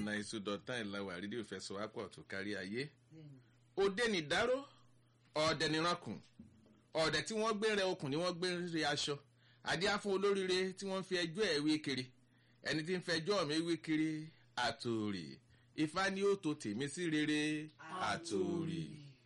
nine two dot nine la wà rédíò fẹsọ̀wápọ̀ tó kárí ayé òde nìdáró ọ̀dẹ̀ nìrankùn ọ̀dẹ̀ tí wọ́n gbé rẹ okùn ni wọ́n gbé rẹ aṣọ adíá fún olóríire tí wọ́n fi ẹjọ́ ẹ̀ wé kiri ẹni tí ń fẹjọ́ mi wé kiri àtòrì ifá ni ó to tèmi sí rere àtòrì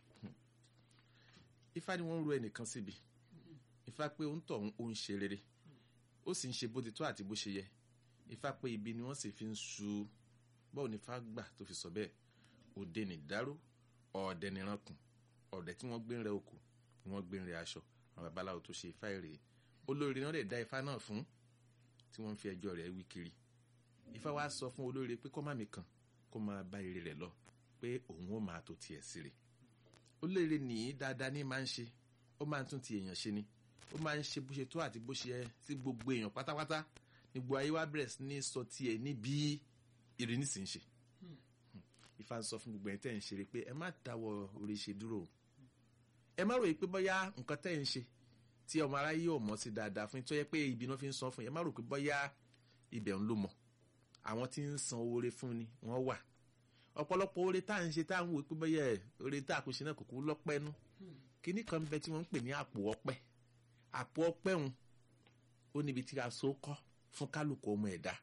ifá ni wọ́n ń ro ẹnìkan síbi ifá pé ó ń tọ̀ ó ń ṣe rere ó sì ń ṣe bó ti tó àti bó ṣe yẹ ifá pé ibi ni wọ́n sì fi ń su báwo ni ifá gbà tó fi sọ bẹ́ẹ̀ òde nìdáró ọ̀ọ́dẹ nìrankùn ọ̀dẹ tí wọ́n gbé ń rẹ okùn ni wọ́n gbé ń rẹ aṣọ àwọn babaláwo tó ṣe ifá èrè olórí náà lè dá ifá náà fún tí wọ́n fi ẹjọ́ rẹ̀ wí kiri ifá wa sọ fún olórí pé kó má mi kàn kó máa bá ire rẹ̀ lọ pé òun ó máa tó tiẹ̀ sí rẹ̀ olórí nìyí dáadáa ní máa ń ṣe ó máa ń tún ti èèyàn ṣe ni ó máa ń ṣe bó ṣe tó àti bó ṣe yẹ sí gbogbo èèyàn pátápátá nígbò ayé wa bẹ̀rẹ̀ sí ní sọ tiẹ̀ níbi ìrìn nísìnyí ṣe ifá ń sọ fún gbogbo ẹ̀ tẹ́ ń ṣeré pé ẹ má dáwọ́ orí ṣe dúró ẹ má ròyìn pé bóyá nǹkan tẹ́ ń ṣe tí ọmọ aráyé ò mọ̀ sí dáadáa fún tó yẹ pé ibi náà fi ń san fún yẹn ẹ má rò pé bóyá ibẹ̀ ń lò mọ̀ àwọn tí ń san oore fún ni wọ́n wà ọ̀pọ̀lọpọ̀ oore tá à ń ṣe tá à ń wò pé bóyá oore tá a kò ṣe náà kò kú lọ́pẹ́ nú kíní kan bẹ tí wọ́n ń pè ní àpò ọpẹ́ àpò ọpẹ́ òun ó níbi tí a so kọ́ fún kálukú ọmọ ẹ̀dá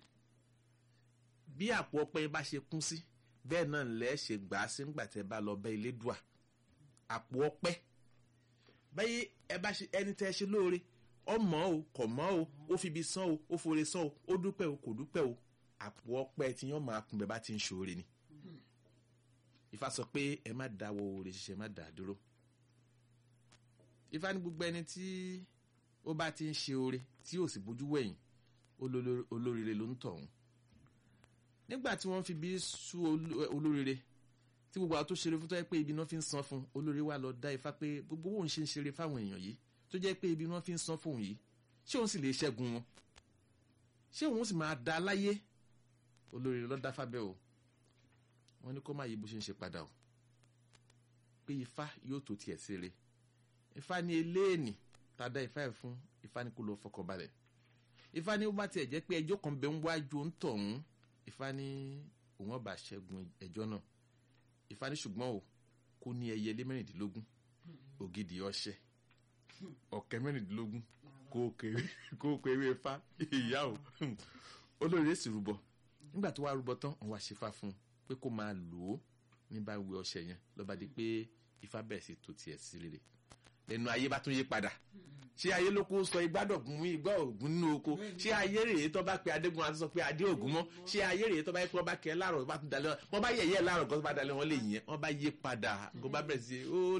bí àpò ọpẹ́ bá ṣe kún sí bẹ́ẹ̀ náà lẹ́ ṣe gbà á sí ńgbà tẹ́ bá lọ bẹ́ ilé dùà àpò ọpẹ́ báyìí ẹ bá ṣe ẹni tẹ́ ṣe lóore ọmọ o kò mọ́ o ó fi ibi san o ó foore san o ó dúpẹ́ o kò dúpẹ́ o àpò ọpẹ́ tí yọ́n máa kún bẹ́ẹ̀ bá ti ń ṣoore ni Ifá sọ pé ẹ má dáwọ́ oore ṣiṣẹ́ má dà dúró Ifá ní gbogbo ẹni tí ó bá ti ń ṣe oore tí yóò sì bójú wẹ̀yìn olóríire ló ń tọ̀hún nígbà tí wọ́n fi bí sú olóríire tí gbogbo àwọn tó ṣeré fún tó yẹ pé ibi náà fi ń san fún olórí wa lọ dá ifá pé gbogbo òun ṣe ń ṣeré fáwọn èèyàn yìí tó jẹ́ pé ibi náà fi ń san fún òun yìí ṣé òun sì lè ṣẹ́gun wọn ṣé òun sì máa da láyé olórí lọ dá fábẹ́ o wọ́n ní kó má yí bó ṣe ń ṣe padà o pé ifá yóò tó tiẹ̀ ṣeré ifá ní eléènì tá a dá ifá ẹ̀ fún ifá ní kó lọ fọkàn balẹ̀ ifá ní ó bá tiẹ̀ jẹ́ pé ẹjọ́ kan bẹ ń wájú ń tọ̀hún ifá ní òun ọba ṣẹ́gun ẹjọ́ náà ifá ní ṣùgbọ́n o kó ní ẹyẹlé mẹ́rìndínlógún ògidì ọṣẹ ọ̀kẹ́ mẹ́rìndínlógún kó kéré ifá ìyá o olórí èsì rúbọ nígbà tó wá rúbọ tán òun wá ṣe fá fún un pé kó máa lò ó ní bá wí ọṣẹ yẹn lọ́ba di pé ifá bẹ̀rẹ̀ sí tó tiẹ̀ sí rere lẹ́nu ayé bá tún yí padà ṣé ayé ló kó sọ igbádọ̀gún mú igbá ògún nínú oko ṣé ayé rèé tó bá pe adégún àti sọ pé adé ògún mọ́ ṣé ayé rèé tó bá yẹ kí wọ́n bá kẹ́ láàrọ̀ bá tún dalẹ̀ wọ́n bá yẹ̀yẹ́ láàrọ̀ gọ́sọ́ bá dalẹ̀ wọ́n lè yẹn wọ́n bá yí padà kó bá bẹ̀rẹ̀ sí ó